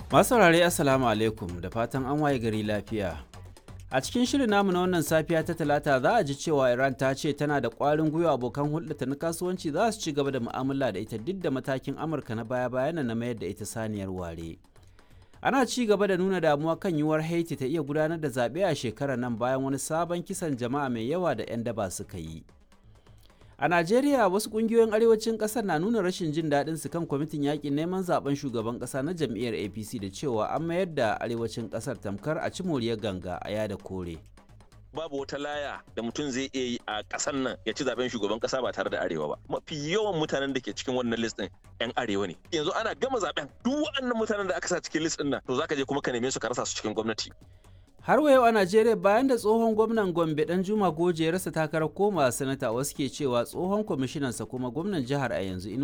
Masu saurare Assalamu alaikum da fatan an waye gari lafiya. A cikin shirin namu na wannan safiya ta talata za a ji cewa Iran ta ce tana da ƙwarin gwiwa abokan hulɗata na kasuwanci za su ci gaba da mu'amala da ita duk da matakin Amurka na baya-bayan na mayar da ita saniyar ware. Ana ci gaba da nuna damuwa kan yiwuwar Haiti ta iya gudanar da zaɓe a shekarar nan bayan wani sabon kisan jama'a mai yawa da 'yan daba suka yi. A Najeriya wasu kungiyoyin arewacin kasar na nuna rashin jin daɗin su kan kwamitin yakin neman zaben shugaban ƙasa na jam'iyyar APC da cewa an mayar da arewacin ƙasar tamkar a ci moriyar ganga a yada kore. babu wata laya da mutum zai iya yi a ƙasar nan ya ci zaben shugaban ƙasa ba tare da arewa ba mafi yawan mutanen da ke cikin wannan list din yan arewa ne yanzu ana gama zaben duk waɗannan mutanen da aka sa cikin list din nan to zaka je kuma ka neme su ka rasa su cikin gwamnati Har wa yau a Najeriya bayan da tsohon gwamnan Gombe dan Juma Goje ya rasa takarar koma sanata wasu ke cewa tsohon kwamishinansa kuma gwamnan jihar a yanzu